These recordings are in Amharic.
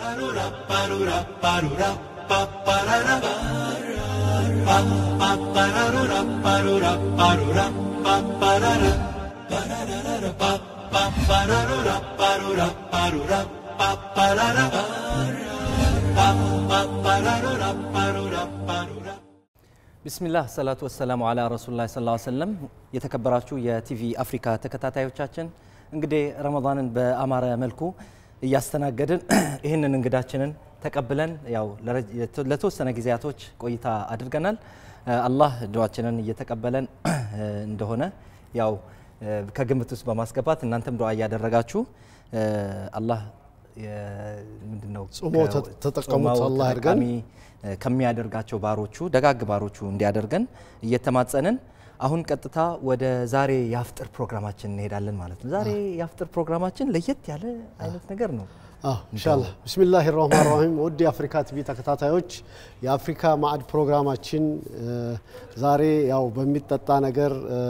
ቢስሚላህ ሰላቱ ወሰላሙ አላ ረሱሉላህ ሰለላሁ ዐለይሂ ወሰለም። የተከበራችሁ የቲቪ አፍሪካ ተከታታዮቻችን እንግዲህ ረመዳንን በአማረ መልኩ እያስተናገድን ይህንን እንግዳችንን ተቀብለን ያው ለረጅ- ለተወሰነ ጊዜያቶች ቆይታ አድርገናል። አላህ ዱዓችንን እየተቀበለን እንደሆነ ያው ከግምት ውስጥ በማስገባት እናንተም ዱዓ እያደረጋችሁ አላህ ምንድነው ጾሞ ተጠቀሙት አላህ ያድርገን። ከሚያደርጋቸው ባሮቹ ደጋግ ባሮቹ እንዲያደርገን እየተማጸንን አሁን ቀጥታ ወደ ዛሬ የአፍጥር ፕሮግራማችን እንሄዳለን ማለት ነው። ዛሬ የአፍጥር ፕሮግራማችን ለየት ያለ አይነት ነገር ነው። ኢንሻአላህ ብስሚላህ ራህማን ራሂም ውድ የአፍሪካ ቲቪ ተከታታዮች የአፍሪካ ማዕድ ፕሮግራማችን እ፣ ዛሬ ያው በሚጠጣ ነገር እ፣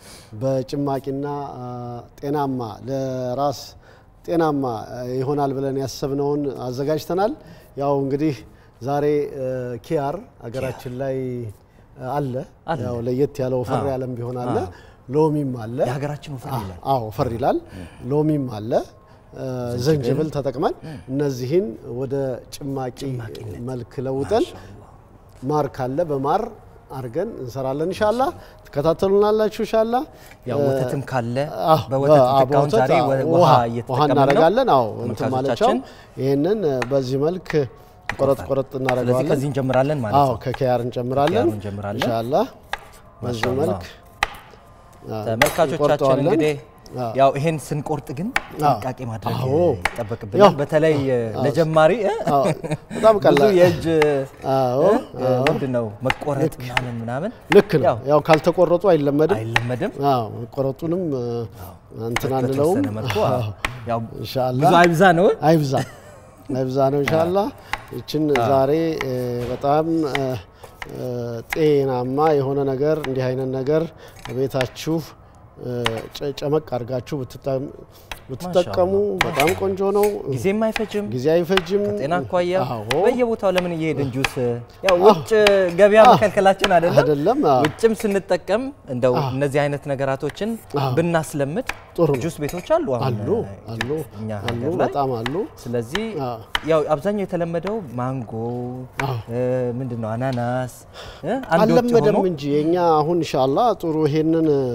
በጭማቂና እ፣ ጤናማ ለራስ ጤናማ እ፣ ይሆናል ብለን ያሰብነውን አዘጋጅተናል። ያው እንግዲህ ዛሬ እ፣ ኪያር ሀገራችን ላይ እ፣ አለ አለ። ያው ለየት ያለው ወፈር ያለም ቢሆን አለ ሎሚም አለ የሀገራችን ወፈር ይላል። አዎ ወፈር ይላል። ሎሚም አለ እ፣ ዝንጅብል ተጠቅመን እነዚህን ወደ ጭማቂ መልክ ለውጠን ማር ካለ በማር አድርገን እንሰራለን። ኢንሻላ ትከታተሉናላችሁ። ኢንሻላ ያው ወተትም ካለ አዎ፣ በወተት በ- አዎ፣ ምትካውን ዛሬ በወተት፣ ወ- አዎ፣ ውሃ ውሃ እየተጠቀምን ነው። እናደርጋለን። አዎ እንትን ማለቻው ተመልካቾቻችን ይህንን እ፣ በዚህ መልክ ቆረጥ ቆረጥ ስለዚህ እናደርገዋለን። ከዚህ እንጀምራለን ማለት አዎ ነው። ከኪያር እንጨምራለን። ከኪያር እንጀምራለን። ኢንሻላ በዚህ ማሻአላህ። መልክ አዎ፣ ተመልካቾቻችን እንቆርጠዋለን። እንግዲህ አዎ። ያው ይሄን ስንቆርጥ ግን ጥንቃቄ ማድረግ አዎ። ይጠበቅብናል። ያው፣ በተለይ ለጀማሪ እ፣ አዎ፣ በጣም ብዙ ቀላል የእጅ አዎ፣ እ፣ ምንድን ነው መቆረጥ ምናምን ምናምን ልክ ነው። ያው ያው ካልተቆረጡ አይለመድም። አይለመድም። አዎ መቆረጡንም እ፣ እንትን አንለውም። በተወሰነ መልኩ አዎ፣ ያው ኢንሻአላህ ብዙ አይብዛ ነው። አይብዛ አይብዛ ነው ኢንሻአላህ። ይችን ዛሬ እ፣ በጣም እ፣ እ፣ ጤናማ የሆነ ነገር እንዲህ አይነት ነገር ቤታችሁ እ፣ ጨ- ጨመቅ አድርጋችሁ ብትጠ- ብትጠቀሙ በጣም ቆንጆ ነው። ጊዜም አይፈጅም። ጊዜ አይፈጅም። ጤና አኳያ አዎ በየቦታው ለምን እየሄድን ጁስ ያው ውጭ ገበያ መከልከላችን አይደለም። አይደለም አዎ። ውጭም ስንጠቀም እንደው እነዚህ አይነት ነገራቶችን አዎ። ብናስለምድ ጥሩ ነው። ጁስ ቤቶች አሉ አሁን አሉ አሉ እኛ አሉ ሀገር ላይ በጣም አሉ። ስለዚህ አዎ። ያው አብዛኛው የተለመደው ማንጎ አዎ። ምንድን ነው አናናስ እ፣ አንድ ወጥ አልለመደም ሆኖ እንጂ የኛ አሁን ኢንሻአላህ ጥሩ ይሄንን እ፣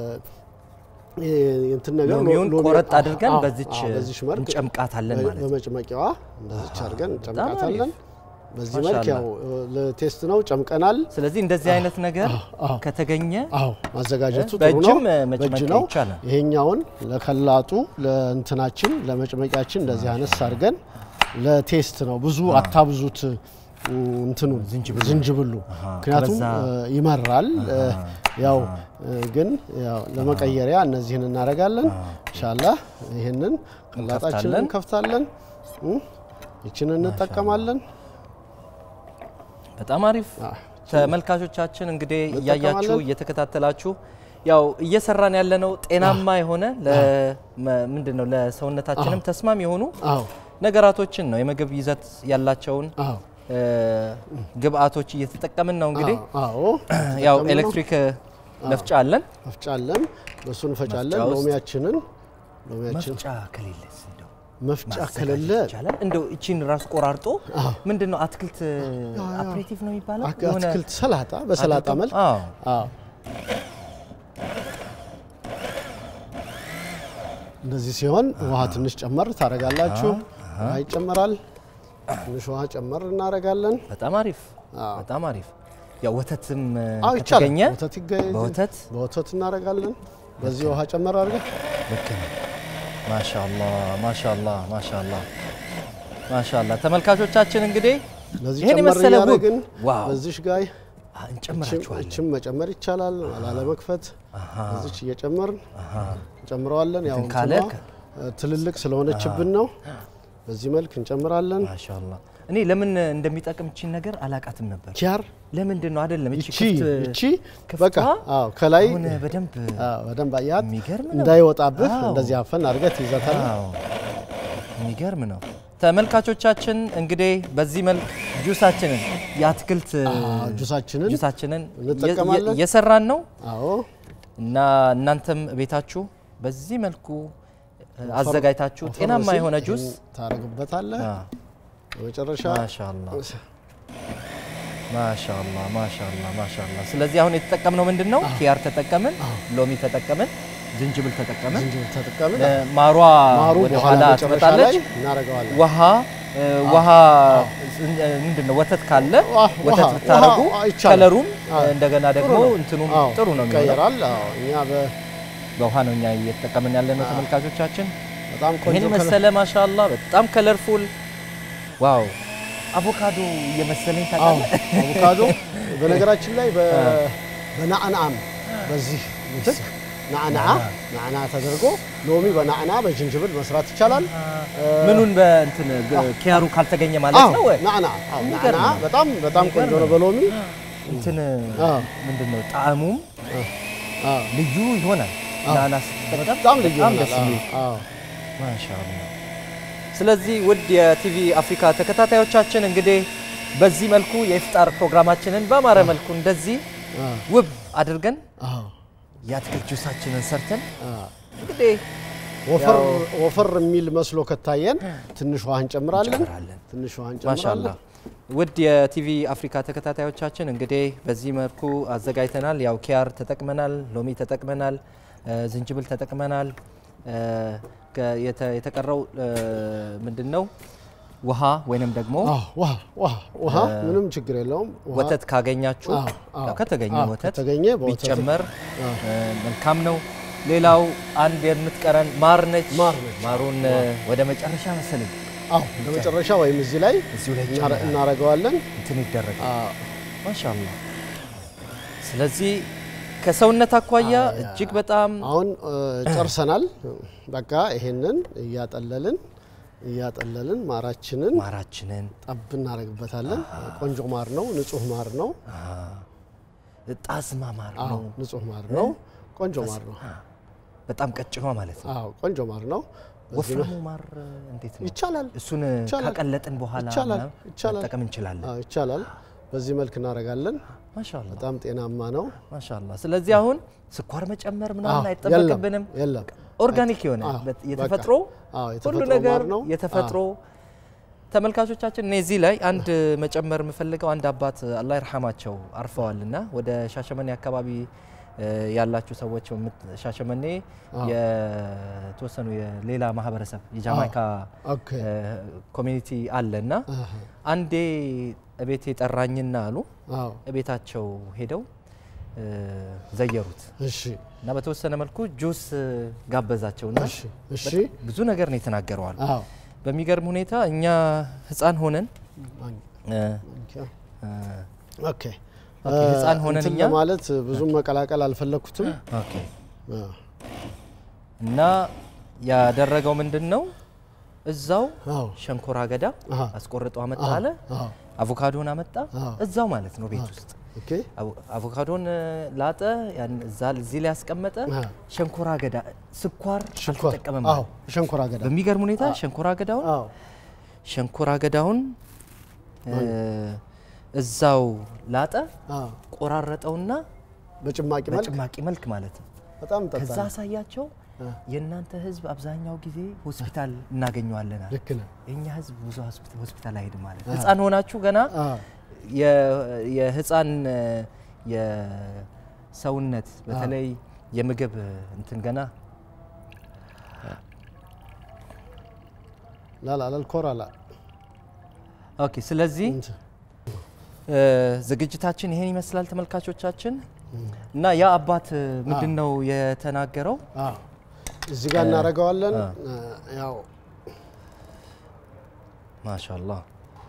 እ፣ እንትን ነገር ሎሚውን ሎሚ- ቆረጥ አድርገን አዎ፣ በዚች አዎ፣ በዚች መልክ እንጨምቃታለን ማለት ነው። በመጭመቂያዋ እንደዚች አድርገን እንጨምቃታለን። አሪፍ። በዚህ መልክ ማሻአላህ። ያው እ፣ ለቴስት ነው ጨምቀናል። ስለዚህ እንደዚህ አይነት ነገር አዎ። ከተገኘ አዎ ማዘጋጀቱ እ፣ ጥሩ ነው። በእጅም መጭመቅ በእጅ ነው። ይቻላል። ይሄኛውን ለከላጡ ለእንትናችን ለመጭመቂያችን እንደዚህ አነስ አድርገን ለቴስት ነው። ብዙ አታብዙት እ፣ እንትኑ ዝንጅብሉ ምክንያቱም ከበዛ- እ፣ ይመራል። እ፣ ያው እ፣ ግን ያው ለመቀየሪያ እነዚህን እናደርጋለን። ኢንሻአላህ ይህንን ከላጣችንን እንከፍታለን። እንከፍታለን። እ፣ ይችን እንጠቀማለን። በጣም አሪፍ አዎ። ተመልካቾቻችን እንግዲህ እያያችሁ እንጠቀማለን። እየተከታተላችሁ ያው እየሰራን ያለነው ጤናማ የሆነ ምንድን ነው ለሰውነታችንም ተስማሚ የሆኑ አዎ ነገራቶችን ነው የምግብ ይዘት ያላቸውን አዎ እ፣ ግብአቶች እየተጠቀምን ነው እንግዲህ አዎ ያው ተጠቀምን ነው። ኤሌክትሪክ መፍጫ አለን መፍጫለን በሱ እንፈጫለን። መፍጫ ውስጥ ሎሚያችንን ሎሚያችን መፍጫ ከሌለስ እንደው መፍጫ ማዘጋጀት ከሌለ ይቻላል እንደው እቺን ራስ ቆራርጦ ምንድን ነው አትክልት አፕሬቲቭ ነው የሚባለው አክ- አትክልት ሰላጣ በሰላጣ አድርገው- መልክ አዎ አዎ እንደዚህ ሲሆን ውሃ ትንሽ ጨመር ታደርጋላችሁ። ውሃ ይጨመራል። ትንሽ ውሃ ጨመር እናደርጋለን። በጣም አሪፍ አዎ። በጣም አሪፍ ያው ወተትም አዎ ይቻላል። ከተገኘ ወተት ይገኝ በወተት በወተት እናደርጋለን። በዚህ ውሃ ጨመር አድርገን ልክ ነው። ማሻአላ ማሻአላ ማሻአላ ማሻአላ ተመልካቾቻችን እንግዲህ ለዚህ ይሄን ጨመር የመሰለ ውብ እያደረግን ዋው በዚሽ ጋይ አ፣ እንጨምራችኋለን እችም መጨመር ይቻላል። ላለመክፈት እዚች እየጨመርን እንጨምረዋለን። ያው እንትን ካለ እንትኗ ትልልቅ ስለሆነችብን ነው። በዚህ መልክ እንጨምራለን። ማሻአላ እኔ ለምን እንደሚጠቅም እቺን ነገር አላቃትም ነበር ኪያር ለምንድን ነው አይደለም እቺ ይቺ ክፍት ይቺ ክፍቷ በቃ አዎ ከላይ አሁን በደንብ አዎ በደንብ አያት የሚገርም ነው። እንዳይወጣብህ አዎ። እንደዚህ አፈን አድርገህ ትይዛታለህ። አዎ የሚገርም ነው ተመልካቾቻችን እንግዲህ በዚህ መልክ ጁሳችንን የአትክልት ጁሳችንን ጁሳችንን እንጠቀማለን። እየሰራን ነው አዎ እና እናንተም ቤታችሁ በዚህ መልኩ አዘጋጅታችሁ ወፈር ጤናማ ሲል የሆነ ጁስ ይህን ታረግበታለህ። አ፣ በመጨረሻ ማሻአላ ማሻአላ ማሻአላ ማሻአላ። ስለዚህ አሁን የተጠቀምነው ምንድን ነው? ኪያር ተጠቀምን፣ ሎሚ ተጠቀምን፣ ዝንጅብል ተጠቀምን። ዝንጅብል ተጠቀምን። እ፣ ማሯ ማሩ ወደ በኋላ ኋላ መጨረሻ ትመጣለች። ላይ እናደርገዋለን። ውሃ እ፣ ውሃ ምንድን ነው ወተት ካለ ዋ- ወተት ውሃ- ብታረጉ ውሃ ይቻላል። ከለሩም አዎ። እንደገና ደግሞ ነው። እንትኑም አዎ፣ ጥሩ ነው የሚሆነው። ይቀየራል። አዎ እኛ በ- በውሃ ነው እኛ እየተጠቀምን ያለ ነው ተመልካቾቻችን። በጣም ቆንጆ ይህን ከለር- መሰለ ማሻአላ በጣም ከለርፉል ዋው አቮካዶ እየመሰለኝ አዎ ታውቃለህ። አቮካዶ በነገራችን ላይ በ- በናዕናዕም በዚህ ምትክ ናዕናዓ ናዕና ተደርጎ ሎሚ በናዕና በዝንጅብል መስራት ይቻላል። ምኑን በእንትን ኪያሩ ካልተገኘ ማለት ነው ወይ? ናዕና አዎ፣ የሚገርም ናዕና ነው። በጣም በጣም ቆንጆ ነው በሎሚ እንትን አዎ። ምንድን ነው ጣዕሙም አዎ፣ ልዩ ይሆናል። ናና ስትጠቀም በጣም ልዩ በጣም ይሆናል። ደስ የሚል አዎ፣ ማሻአላ። ስለዚህ ውድ የቲቪ አፍሪካ ተከታታዮቻችን እንግዲህ በዚህ መልኩ የኢፍጣር ፕሮግራማችንን በአማረ መልኩ እንደዚህ አዎ፣ ውብ አድርገን አዎ፣ የአትክልት ጁሳችንን ሰርተን አዎ። እንግዲህ ወፈር ያው- ወፈር የሚል መስሎ ከታየን ትንሽ ውሃ እንጨምራለን። እንጨምራለን። ትንሽ ውሃ ማሻአላ እንጨምራለን። ውድ የቲቪ አፍሪካ ተከታታዮቻችን እንግዲህ በዚህ መልኩ አዘጋጅተናል። ያው ኪያር ተጠቅመናል፣ ሎሚ ተጠቅመናል፣ እ፣ ዝንጅብል ተጠቅመናል። እ፣ ከ- የተ- የተቀረው ምንድን ነው? ውሃ ወይንም ደግሞ አዎ፣ ውሃ ውሃ ውሃ ምንም ችግር የለውም። ውሃ ወተት ካገኛችሁ አዎ፣ አዎ። ያው ከተገኘ አዎ፣ ወተት ከተገኘ በወተት ቢጨመር እ፣ መልካም ነው። ሌላው አንድ የምትቀረን ማር ነች። ማር ነች። ማሩን እ፣ ወደ መጨረሻ መሰለኝ አዎ ለመጨረሻ ወይም እዚህ ላይ እዚሁ ላይ እናረ- ጨምራለሁ። እናረገዋለን። እንትን ይደረጋል። አዎ፣ ማሻአላ ስለዚህ ከሰውነት አኳያ እጅግ በጣም አሁን እ፣ ጨርሰናል። በቃ ይሄንን እያጠለልን እያጠለልን ማራችንን ማራችንን ጠብ እናደርግበታለን። ቆንጆ ማር ነው፣ ንጹህ ማር ነው። አ፣ ጣዝማ ማር አዎ ነው። ንጹህ ማር ነው። ቆንጆ ማር ነው። በጣም ቀጭኗ ማለት ነው። አዎ ቆንጆ ማር ነው። በዚህ ወፍራሙ ማር እንዴት ነው? ይቻላል እሱን ይቻላል። ካቀለጥን በኋላ ይቻላል፣ ምናምን ይቻላል። መጠቀም እንችላለን። አዎ ይቻላል። በዚህ መልክ እናደርጋለን። ማሻአላ በጣም ጤናማ ነው። ማሻአላ። ስለዚህ አሁን ስኳር መጨመር ምናምን አዎ፣ አይጠበቅብንም። የለም ኦርጋኒክ የሆነ አዎ፣ በት- በቃ። የተፈጥሮ አዎ ሁሉ የተፈጥሮ ነገር ማር ነው። የተፈጥሮ ተመልካቾቻችን እኔ እዚህ ላይ አንድ መጨመር የምፈልገው አንድ አባት አላህ ይርሐማቸው አርፈዋልና ወደ ሻሸመኔ አካባቢ እ፣ ያላችሁ ሰዎች የምት- ሻሸመኔ የተወሰኑ የሌላ ማህበረሰብ የጃማይካ ኦኬ እ፣ ኮሚኒቲ አለና አሃ፣ አንዴ እቤቴ ጠራኝና አሉ አዎ እቤታቸው ሄደው እ፣ ዘየሩት እሺ እና በተወሰነ መልኩ ጁስ ጋበዛቸውና እሺ እሺ ብዙ ነገር ነው የተናገረዋል። አዎ በሚገርም ሁኔታ እኛ ህፃን ሆነን እ፣ እ፣ ኦኬ ኦኬ፣ ህፃን ሆነን እንትን እኛ ለማለት ብዙም መቀላቀል አልፈለኩትም። ኦኬ፣ አዎ እና ያደረገው ምንድን ነው እዛው አዎ ሸንኮራ አገዳ አሃ። አስቆርጦ አመጣ አለ። አዎ አቮካዶን አመጣ አዎ። እዛው ማለት ነው ቤት ውስጥ ኦኬ አቮ- አቮካዶን እ፣ ላጠ፣ ያን እዛ እዚህ ላይ ያስቀመጠ። አሃ። ሸንኮራ አገዳ ስኳር ሽንኮር አልተጠቀመም አዎ ማለት ሸንኮራ አገዳ በሚገርም ሁኔታ ሸንኮራ አገዳውን አዎ ሸንኮራ አገዳውን እ፣ እዛው ላጠ፣ አዎ ቆራረጠውና በጭማቂ መልክ በጭማቂ መልክ ማለት ነው። በጣም ከዛ ጠጣ። አሳያቸው። የእናንተ ህዝብ አብዛኛው ጊዜ ሆስፒታል እናገኘዋለን አለ። ልክ ነህ። የእኛ ህዝብ ብዙ ሆስፒታ- ሆስፒታል አይሄድም ማለት ነው። ህፃን ሆናችሁ ገና አዎ የ- የህፃን እ፣ የሰውነት በተለይ የምግብ እንትን ገና ላላ ላልኮራ ላ ኦኬ። ስለዚህ እንትን እ፣ ዝግጅታችን ይሄን ይመስላል ተመልካቾቻችን። እና ያ አባት ምንድን ነው የተናገረው? አዎ እዚህ ጋር እናደርገዋለን። አ። ያው ማሻአላህ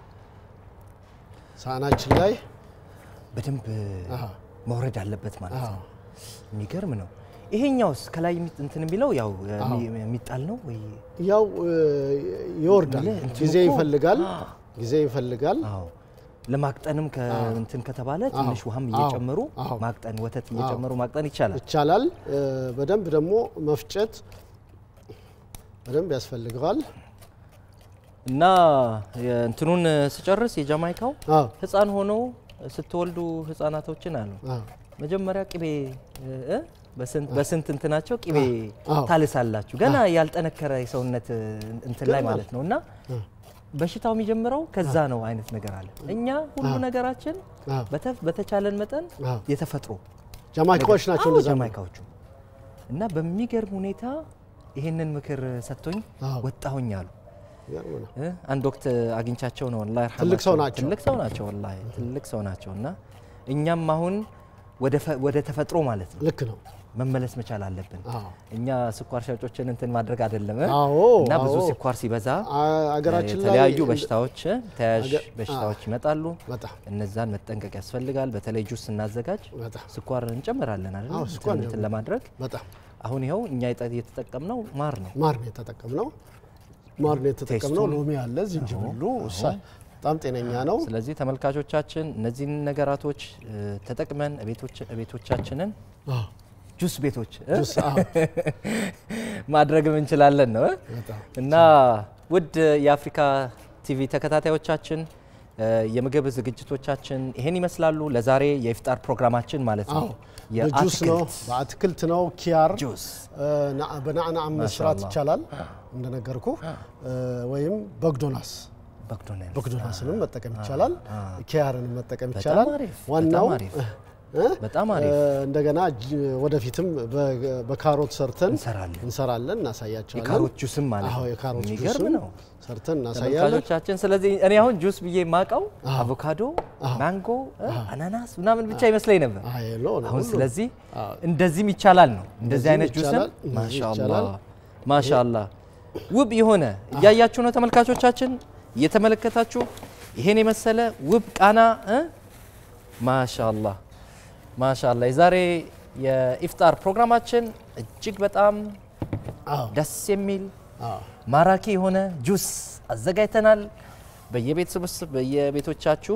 ሳህናችን ላይ በደንብ አሃ። መውረድ አለበት ማለት አዎ ነው። የሚገርም ነው። ይሄኛውስ ከላይ የሚ- እንትን የሚለው ያው የሚ- የሚጣል ነው ወይ? ያው እ፣ ይወርዳል። ምልህ እንትኑ ጊዜ እኮ- ይፈልጋል። ጊዜ ይፈልጋል። አዎ ለማቅጠንም ከእንትን ከተባለ ትንሽ ውሃም አዎ፣ እየጨመሩ አዎ። ማቅጠን ወተት እየጨመሩ ማቅጠን ይቻላል። ይቻላል። እ፣ በደንብ ደግሞ መፍጨት በደንብ ያስፈልገዋል። እና እንትኑን ስጨርስ የጃማይካው አዎ ህፃን ሆኖ ስትወልዱ ህፃናቶችን አሉ አዎ መጀመሪያ ቅቤ እ? በስንት በስንት እንትናቸው ቅቤ አዎ። ታልሳላችሁ ገና ያልጠነከረ የሰውነት እንትን ላይ ማለት ነው እና በሽታው የሚጀምረው ከዛ ነው አይነት ነገር አለ። እኛ ሁሉ ነገራችን አዎ። በተ- በተቻለን መጠን አዎ። የተፈጥሮ ጃማይካዎች ናቸው አዎ፣ እንደዛ ጃማይካዎቹ እና በሚገርም ሁኔታ ይህንን ምክር ሰጥቶኝ አዎ። ወጣሁኝ አሉ። ይገርም ነው። እ? አንድ ወቅት አግኝቻቸው ነው አላህ ይርሐማቸው። ትልቅ ሰው ናቸው። ትልቅ ሰው ናቸው ወላሂ ትልቅ ሰው ናቸው እና እኛም አሁን ወደ ፈ- ወደ ተፈጥሮ ማለት ነው ልክ ነው። መመለስ መቻል አለብን። አዎ እኛ ስኳር ሻጮችን እንትን ማድረግ አይደለም እ? አዎ እና ብዙ አዎ። ስኳር ሲበዛ አ- አገራችን ላይ የተለያዩ በሽታዎች እ? ተያያዥ አገ- በሽታዎች ይመጣሉ። በጣም እነዛን መጠንቀቅ ያስፈልጋል። በተለይ ጁስ ስናዘጋጅ በጣም ስኳር እንጨምራለን አይደል? አዎ፣ ስኳር እንትን- እንትን ለማድረግ በጣም አሁን ይኸው እኛ የጠ- የተጠቀምነው ማር ነው። ማር ነው የተጠቀምነው። ማር ነው የተጠቀምነው። ቴስቱን- ሎሚ አለ፣ ዝንጅብሉ እሳ በጣም ጤነኛ ነው። ስለዚህ ተመልካቾቻችን እነዚህን ነገራቶች እ፣ ተጠቅመን ቤቶች- ቤቶቻችንን አዎ ጁስ ቤቶች እ? ጁስ አዎ ማድረግም እንችላለን ነው እ? በጣም እና ውድ የአፍሪካ ቲቪ ተከታታዮቻችን እ፣ የምግብ ዝግጅቶቻችን ይሄን ይመስላሉ። ለዛሬ የኢፍጣር ፕሮግራማችን ማለት ነው። አዎ በጁስ ነው የአትክልት በአትክልት ነው። ኪያር ጁስ እ፣ ና- በናዕናዕ መስራት ማሻአላህ። ይቻላል እንደነገርኩ እ፣ ወይም በግዶናስ በክዶናል በግዶናስንም መጠቀም ይቻላል። ኪያርንም መጠቀም በጣም ይቻላል። አሪፍ፣ ዋናው በጣም አሪፍ። እ፣ በጣም እ፣ አሪፍ እንደገና ጅ- ወደፊትም በ- በካሮት ሰርተን እንሰራለን። እንሰራለን፣ እናሳያቸዋለን። የካሮት ጁስም ማለት አዎ ነው። የካሮት የሚገርም ጁስም ነው። ሰርተን እናሳያለን። ተመልካቾቻችን ስለዚህ እኔ አሁን ጁስ ብዬ የማውቀው አቮካዶ፣ ማንጎ፣ እ፣ አናናስ ምናምን ብቻ ይመስለኝ ነበር። አይ ሎ ነው አሁን ሁሉ። ስለዚህ አዎ። እንደዚህም ይቻላል ነው። እንደዚህ እንደዚህም አይነት ጁስም ይቻላል፣ እንደዚህ ማሻአላ ይቻላል። ማሻአላ ውብ የሆነ እያያችሁ ነው ተመልካቾቻችን፣ እየተመለከታችሁ ይሄን የመሰለ ውብ ቃና እ? ማሻአላ ማሻአላ የዛሬ የኢፍጣር ፕሮግራማችን እጅግ በጣም አዎ ደስ የሚል አዎ ማራኪ የሆነ ጁስ አዘጋጅተናል። በየቤተሰብስ በየቤቶቻችሁ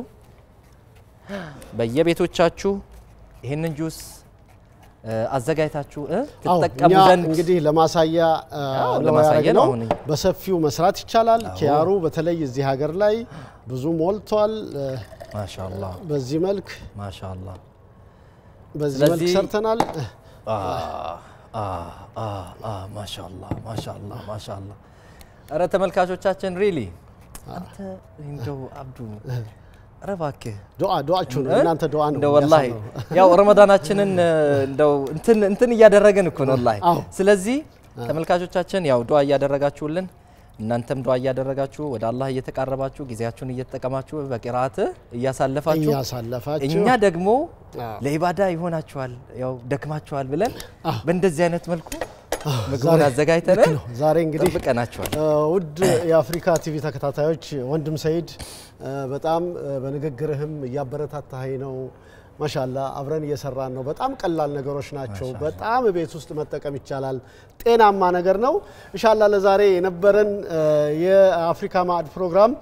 በየቤቶቻችሁ ይህንን ጁስ እ፣ አዘጋጅታችሁ እ፣ አዎ ትጠቀሙ እኛ ዘንድ እንግዲህ ለማሳያ አ, አዎ፣ ነው ለማሳያ ያደረግነው። ነው አሁን እኛ። በሰፊው መስራት ይቻላል። ኪያሩ በተለይ እዚህ ሀገር ላይ ብዙ ሞልቷል። እ፣ ማሻአላ በዚህ መልክ ማሻአላ በዚህ መልክ ስለዚህ- ሰርተናል። አ፣ አ፣ አ፣ አ፣ ማሻአላ ማሻአላ ማሻአላ። ኧረ ተመልካቾቻችን ሪሊ አንተ እንደው አብዱ ኧረ እባክህ ዱዓ ዱዓችሁ ነው እ? እናንተ ዱዓ ነው እንደው ወላሂ የሚያሳምረው። ያው ረመዳናችንን እ፣ እንደው እንትን እንትን እያደረግን እኮ ነው ወላሂ። አዎ። ስለዚህ ተመልካቾቻችን ያው ዱዓ እያደረጋችሁልን እናንተም ዱዓ እያደረጋችሁ ወደ አላህ እየተቃረባችሁ ጊዜያችሁን እየተጠቀማችሁ በቂራአት እያሳለፋችሁ እያሳለፋችሁ እኛ ደግሞ አዎ። ለኢባዳ ይሆናችኋል ያው ደክማችኋል ብለን በእንደዚህ አይነት መልኩ ምግቡን ዛሬ- አዘጋጅተን ልክ ነው። ዛሬ እንግዲህ ጠብቀናችኋል። እ፣ ውድ የአፍሪካ ቲቪ ተከታታዮች ወንድም ሰይድ እ፣ በጣም እ፣ በንግግርህም እያበረታታኸኝ ነው። ማሻላ አብረን እየሰራን ነው። በጣም ቀላል ነገሮች ናቸው። በጣም ቤት ውስጥ መጠቀም ይቻላል። ጤናማ ነገር ነው። እንሻላ ለዛሬ የነበረን እ፣ የአፍሪካ ማዕድ ፕሮግራም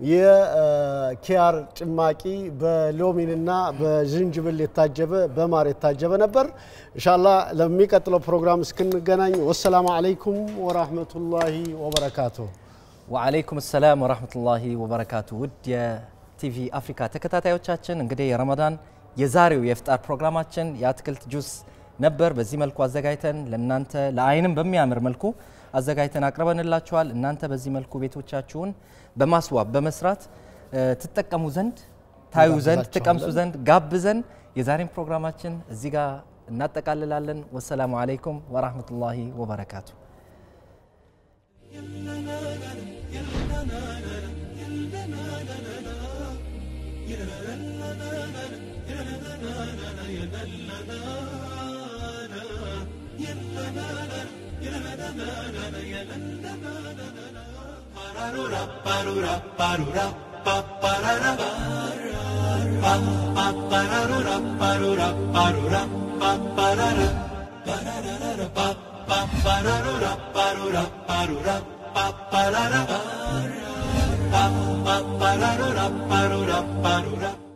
የኪያር ጭማቂ በሎሚንና በዝንጅብል የታጀበ በማር የታጀበ ነበር። እንሻላ ለሚቀጥለው ፕሮግራም እስክንገናኝ ወሰላሙ አለይኩም ወራህመቱላሂ ወበረካቱ። ወአለይኩም ሰላም ወራህመቱላሂ ወበረካቱ። ውድ የቲቪ አፍሪካ ተከታታዮቻችን እንግዲህ የረመዳን የዛሬው የኢፍጣር ፕሮግራማችን የአትክልት ጁስ ነበር። በዚህ መልኩ አዘጋጅተን ለእናንተ ለአይንም በሚያምር መልኩ አዘጋጅተን አቅርበንላችኋል። እናንተ በዚህ መልኩ ቤቶቻችሁን በማስዋብ በመስራት እ፣ ትጠቀሙ ዘንድ ታዩ ዘንድ ትቀምሱ ዘንድ ጋብዘን የዛሬን ፕሮግራማችን እዚህ ጋር እናጠቃልላለን። ወሰላሙ አለይኩም ወራህመቱላሂ ወበረካቱ። Ba-da-da-da-ba-da-da-ba-da-da-ba-da-da-ba-da-da-ba-da-da-ba-da-da-ba-da-da